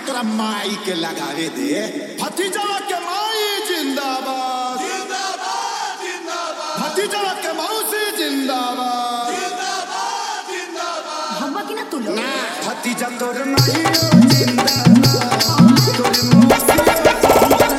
तोरा माई के लगावे दे भतीजा के माई जिंदाबाद जिंदाबाद जिंदाबाद भतीजा के मौसी जिंदाबाद जिंदाबाद जिंदाबाद हम कि ना तू लोग ना भतीजा तोर माई जिंदाबाद तोर मौसी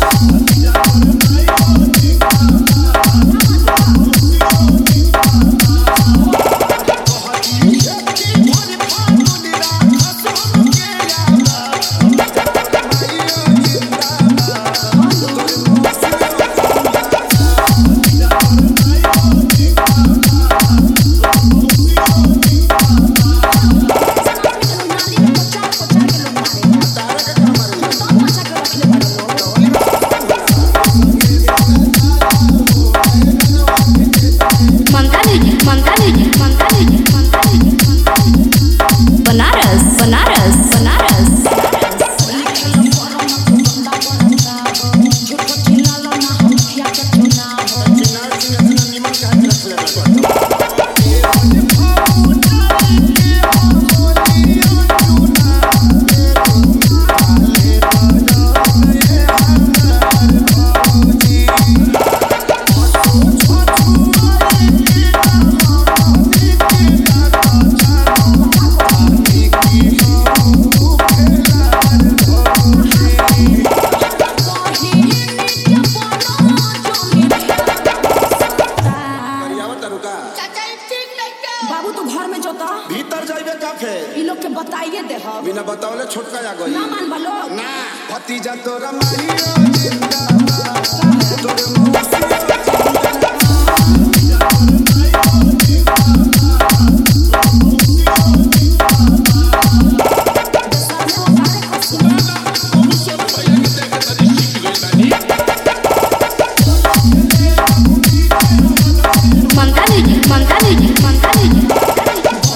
मंतानी मंतानी मंतानी मंतानी बनारस बनारस बनारस करियावा रुका बाबू तू घर में जोता भीतर जाइबे का फेर इ लोग के बताइए दे हम बिना बतावले छोटका आ गई ना मान बलो ना भतीजा तोरा माई जिंदाबाद तोर मौसी मंतानी मंतानी मंतानी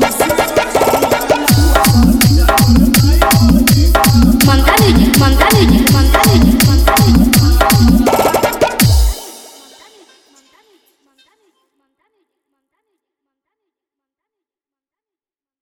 मंतानी मंतानी